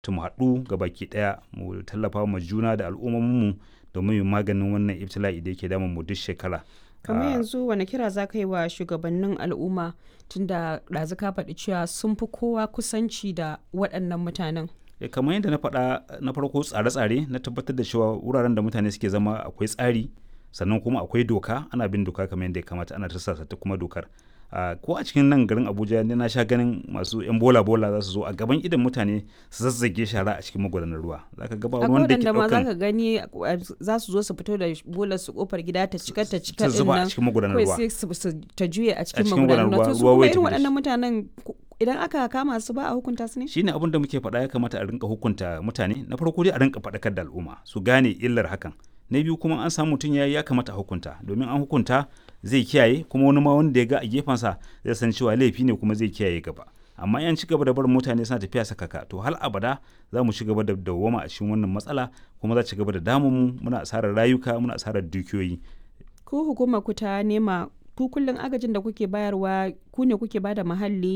to mu haɗu ga baki ɗaya mu tallafa ma juna da al'ummominmu domin mu maganin wannan ibtila'i da yake damun mu duk shekara kamar Ah, yanzu wani kira za ka yi wa shugabannin al'umma tunda ɗazu ka faɗi cewa sun fi kowa kusanci da waɗannan mutanen eh, kamar yadda na faɗa na farko tsare-tsare na tabbatar da cewa wuraren da mutane suke zama akwai tsari sannan kuma akwai doka ana bin doka kamar yadda ya kamata ana tarsasa ta kuma dokar Ah, ko a cikin nan garin abuja ne na sha ganin masu yan bola bola za su zo a gaban idan mutane su zazzage shara a cikin magudanar ruwa za ka gaba akwai wanda ke waɗanda ma za ɗaukan ka gani uh, za su zo su fito da bolar su kofar gida ta cika ta cika ta ɗin zuba a nan cikin magudanar kawai ruwa sai su su ta juye a cikin cikin magudanar ruwa magudanar to su ruwa kuma wai irin tafi da waɗannan mutanen ku- idan aka kama su ba a hukunta su ne shine abin da muke faɗa ya kamata a rinka hukunta mutane na farko dai a rinka faɗakar da al'umma su gane illar hakan na biyu kuma an samu mutum ya yi ya kamata a hukunta domin an hukunta zai kiyaye kuma wani ma wanda ya ga a gefensa zai san cewa laifi ne kuma zai kiyaye gaba amma yan ci gaba da barin mutane suna tafiya sakaka to hal abada za mu ci gaba da dawwama a cikin wannan matsala kuma za ci gaba da damun mu muna asarar rayuka muna asarar dukiyoyi ku hukumar ku ta nema ku kullum agajin da kuke bayarwa ku ne kuke bada muhalli